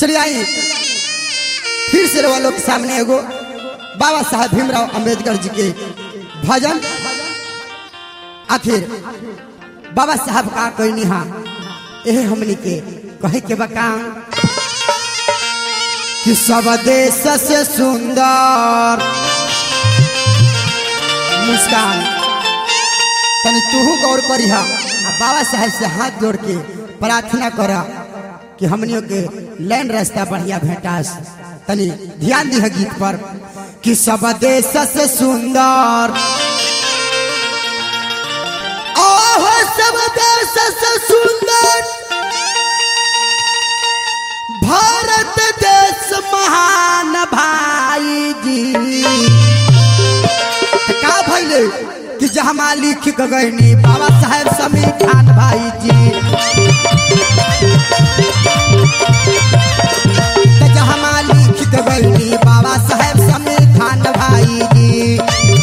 चलिए आई फिर से वालों के सामने एगो बाबा साहब भीमराव अंबेडकर जी के भजन आखिर बाबा साहब का कोई निहा यह हमनी के कहे के बका कि सब देश से सुंदर मुस्कान तनी तूहू गौर करिहा आ बाबा साहब से हाथ जोड़ के प्रार्थना करा कि हमनियों के लैन रास्ता बढ़िया भेटास तनी ध्यान दिह गीत पर कि सब देश से सुंदर ओह सब देश से सुंदर भारत देश महान भाई जी का भैले कि जहमा लिख गगनी बाबा साहेब समीर खान भाई जी त जहमा लिख गगनी बाबा साहेब समीर खान भाई जी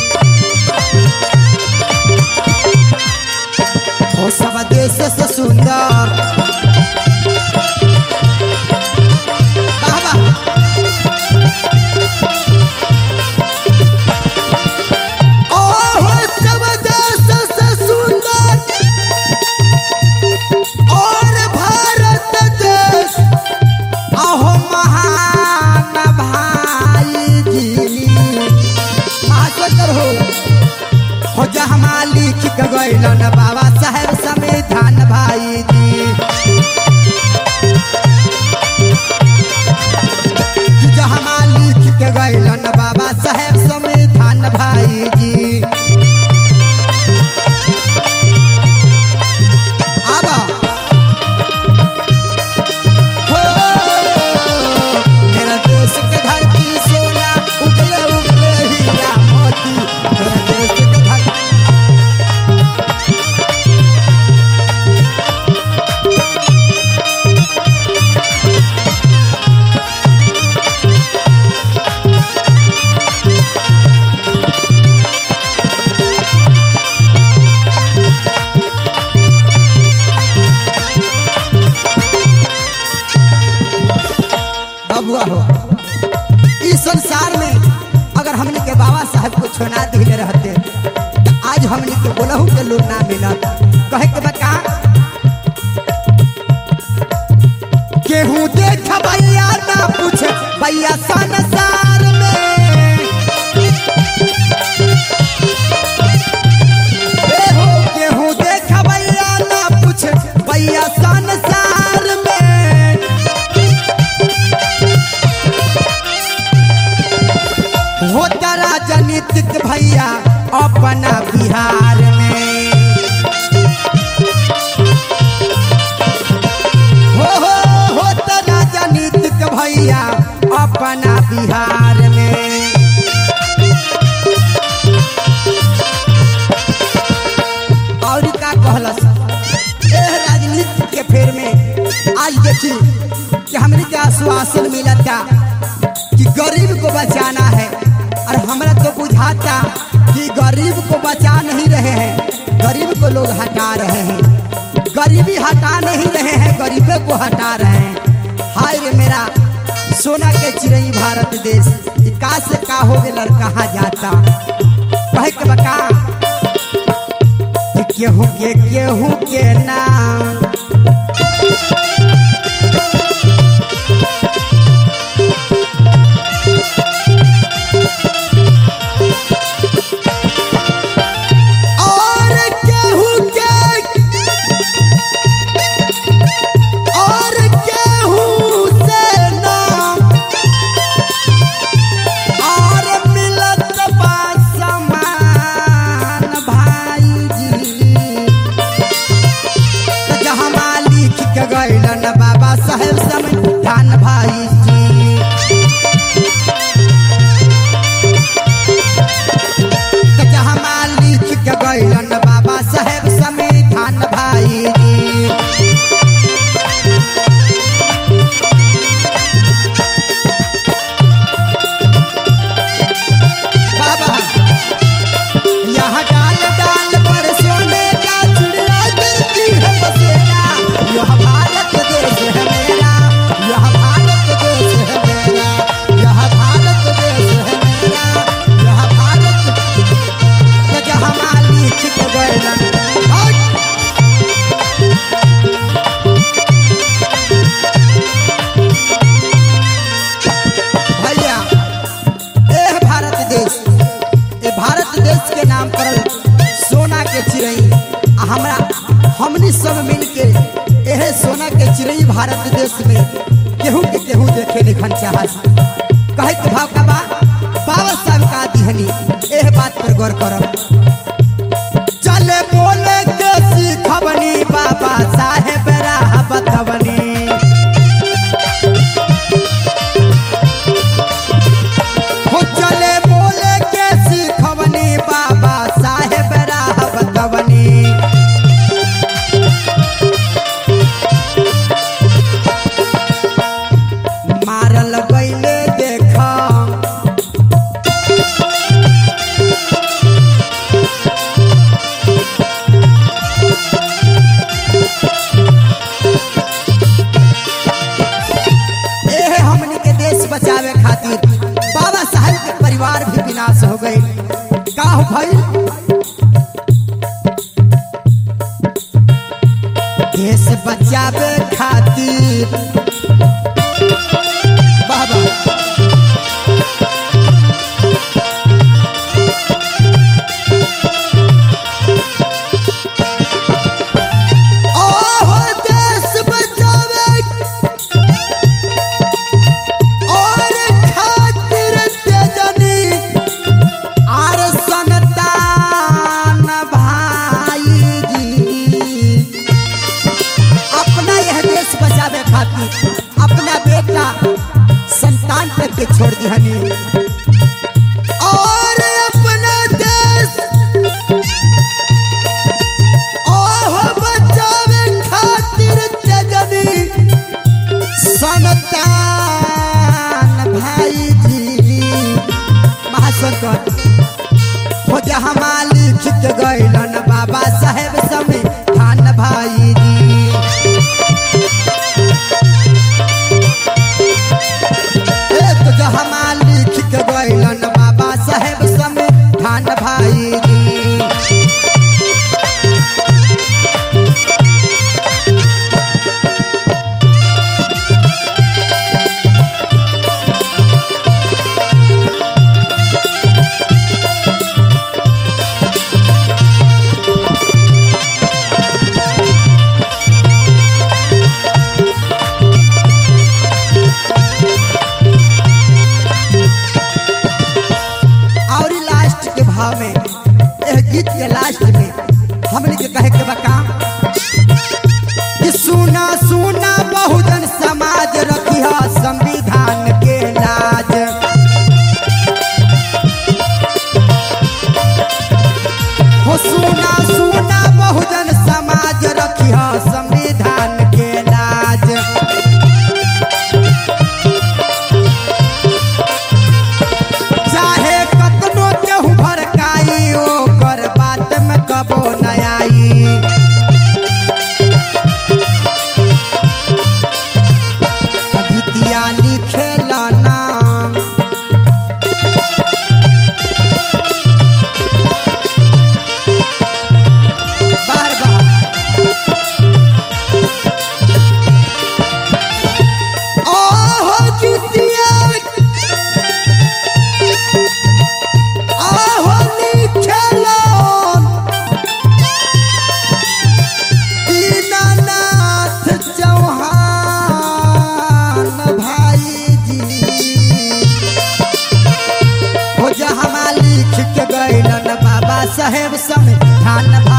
ओ सब देश से सुंदर बाबा ओह सब देश से सुंदर और भारत देश अहो महान भाई जी महासकर हो हो जहमा लिख के गइलन बाबा साहेब संविधान भाई जी जहमा लिख के गइलन बाबा साहेब संविधान भाई जी आबा हो मेरा देश के धरती सोना उगले उगले हीरा मोती मेरा देश के धरती बबुआ हो इस संसार में अगर हमने के बाबा साहब को छोना दिले रहते तो आज हमने के बोलहू के लोग ना मिलत कहे के बता केहू देख भैया ना पूछ भैया संसार में ए हो केहू देख भैया ना पूछ भैया संसार में होता राजनीतिक भैया अपना बिहार में हो हो होता राजनीतिक भैया अपना बिहार में और का कहलस एह राजनीति के फेर में आज देखी कि हमने के आश्वासन मिला था कि गरीब को बचाना है और हमरा तो बुझाता कि गरीब को बचा नहीं रहे हैं गरीब को लोग हटा रहे हैं गरीबी हटा नहीं रहे हैं गरीबे को हटा रहे हैं हाय रे मेरा सोना के चिड़ई भारत देश ई का से का हो गए कहाँ जाता कहे के बका कि केहू के केहू के नाम और केहू के और केहू से नाम और मिलत बा समान भाई जी त जहमा लिख के गइलन बाबा साहेब संविधान भाई जी त जहमा लिख के गइलन बाबा साहेब संविधान भाई जी बाबा यहाँ डाल डाल पर सोने का चिड़िया गिरती है बसेरा यह भारत देश है मेरा यह भारत ई भारत देश में केहू के केहू देखे निखन चाहत कहे के भाव का बा बाबा साहब का दिहनी एह बात पर गौर करब चले बोले के सीखबनी बाबा साहेब राह बतवनी हो चले बोले के सीखबनी बाबा साहेब राह बतवनी मारल गईले देख एहे हमनी के देश बचावे खातिर बाबा साहेब के परिवार भी विनाश हो गई का हो भइल देश बचावे खातिर बाबा ओहो देश बचावे और खातिर तेजनी आर संतान भाई जी अपना यह देश बचावे खातिर अपना बेटा संतान तक के छोड़ दिहनी और अपना देश ओह बचावे खातिर तेजनी संतान भाई जी महासंकट हो जहाँ मालिक के गैलन बाबा साहेब समय खान भाई जी ए तो जहाँ मालिक के गैलन बाबा साहेब समय खान भाई जी और लास्ट के भाव में यह गीत के लास्ट में हमने के कहे के बका कि सुना सुना बहुजन समाज रखिया संविधान के लाज हो सुना सुना बहुजन समाज रखिया संविधान के लाज चाहे कतनो केहू भड़काई ओकर बात में कबो न आई कवितिया लिखेला नाम बार बार ओहो गीतिया आहो लिखेलन दीनानाथ चौहान भाई जी हो जहाँ लिख के गैलन बाबा साहेब संविधान